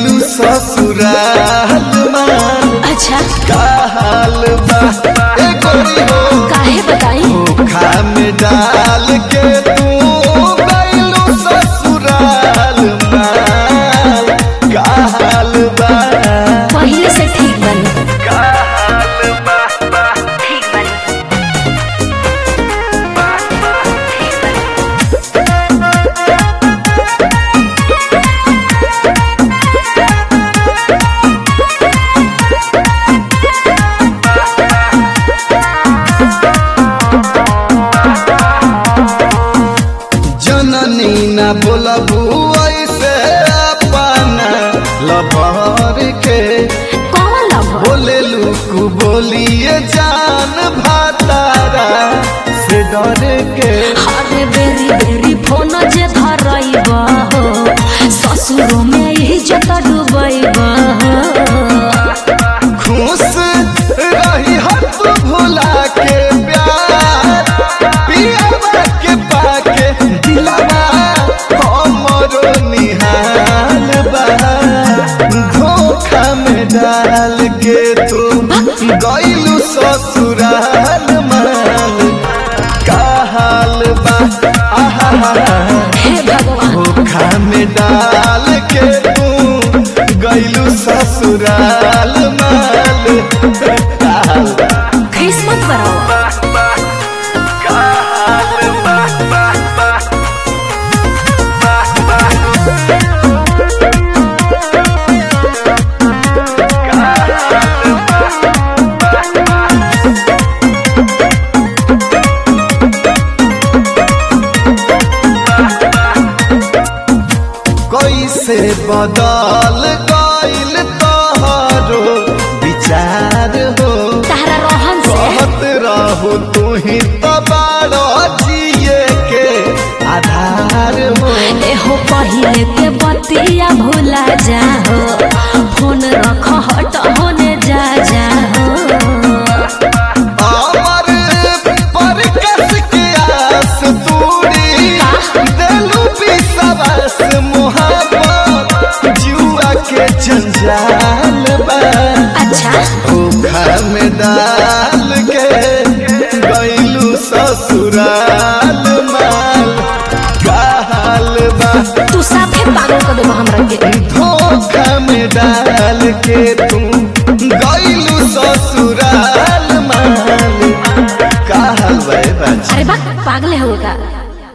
गईलू ससुराल माल अच्छा का हाल बा ए गोरी हो काहे बताई धोखा में डाल के तू गईलू ससुराल माल का हाल बा पहले से ठीक बनी का हाल बा ठीक बनी जननी न बोलबू ऐसे अपना लभर के कौन लव बोले लुकु बोलिए जान भातारा से डर के अरे बेरी बेरी फोन जे धरैबा हो ससुरो में इज्जत डुबैबा खुश रही हत भुला के प्यार पियावा के पाके दिलावा हमरो निहाल बा धोखा में डाल के तू गईलू ससुराल माल का हाल बा आहा हे भगवान धोखा में डाल के तू गईलू ससुराल माल का हाल बा? किस्मत बराबर का हाल बा? कैसे बदल गईल तोहरो विचार हो तारा रोहन से कहत रहो तू ही तो बड़ो जिए के आधार हो एहो पहिले के बतिया भुला जाहो फोन रख हट होने जा जाहो अमर पर कस के आस तूड़ी दिलू विश्वास मोहब्बत जुआ के जंजाल बा अच्छा धोखा में डाल के गईलू ससुराल माल का हाल बा तू साफे पागल कर देबो हमरा के धोखा में डाल के तू गईलू ससुराल माल का हाल बा ए बाजी? अरे बा पागल हो का